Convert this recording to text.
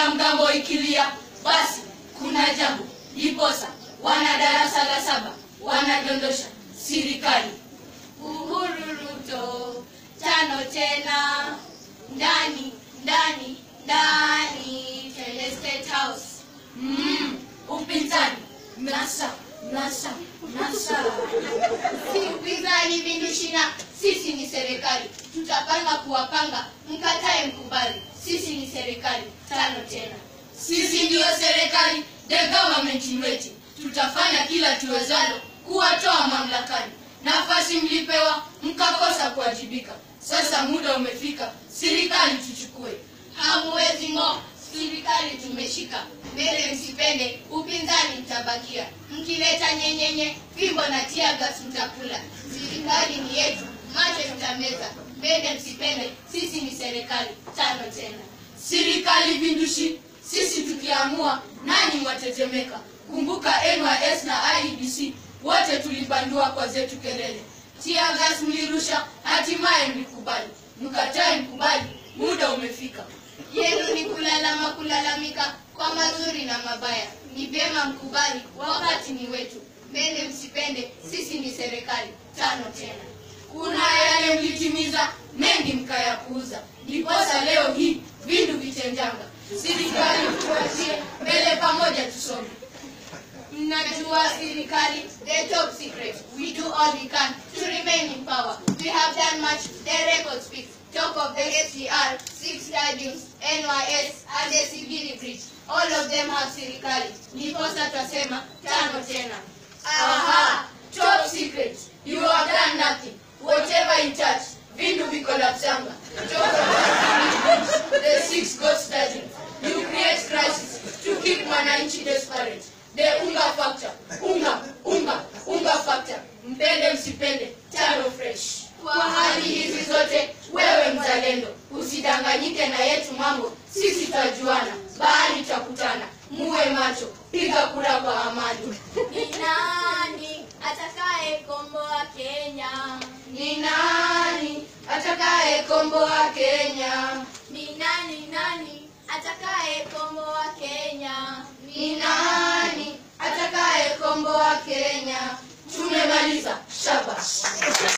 ya mgambo ikilia, basi kuna jambo. Ndiposa wana darasa la saba wanadondosha serikali. Uhuru Ruto, tano tena, ndani ndani ndani, twende State House. Mm, upinzani nasa nasa nasa, si upinzani vindushina, sisi ni serikali, tutapanga kuwapanga, mkatae mkubali, sisi ni serikali, tano tena. Sisi ndiyo serikali, the government in waiting. Tutafanya kila tuwezalo kuwatoa mamlakani. Nafasi mlipewa mkakosa kuwajibika. Sasa muda umefika, serikali tuchukue. Hamuwezi ng'o, serikali tumeshika. Mbele msipende, upinzani mtabakia. Mkileta nyenyenye, fimbo na tia gas mtakula. Serikali ni yetu, macho tutameza. Mbele msipende, sisi ni serikali, tano tena. Serikali vindushi, sisi tukiamua, nani mwatetemeka? Kumbuka NYS na IEBC, wote tulibandua kwa zetu kelele. Tia gas mlirusha, hatimaye mlikubali. Mkatae mkubali, muda umefika. Yenu ni kulalama kulalamika kwa mazuri na mabaya. Ni vyema mkubali, wakati ni wetu. Mbele msipende, sisi ni serikali, tano tena. Kuna yale mlitimiza, mengi mkayapuuza. Ndiposa leo hii vindu vitenjanga. Serikali tuachie, mbele pamoja tusonge. Mnajua serikali, the top secret. We do all we can to remain in power. We have done much, the record speaks. Talk of the SGR, six stadiums, NYS, and the Sigiri Bridge. All of them have serikali. Ndiposa twasema tano tena. Aha, top secret. You have done nothing. Whatever in touch, vindu vikolapsanga. Talk of the Sigiri Bridge, the six ghost stadiums. You create crisis to keep mwananchi desperate. The unga factor, unga, unga, unga factor. Mpende msipende, tano fresh. Kwa hali hizi zote, wewe mzalendo, usidanganyike na yetu mambo, sisi twajuana, bahari tutakutana. Muwe macho, piga kura kwa amani. Ni nani atakaye komboa Kenya? Ni nani atakaye komboa Kenya? Ni nani nani atakaye komboa Kenya? Ni nani atakaye komboa Kenya? Tumemaliza, shabash.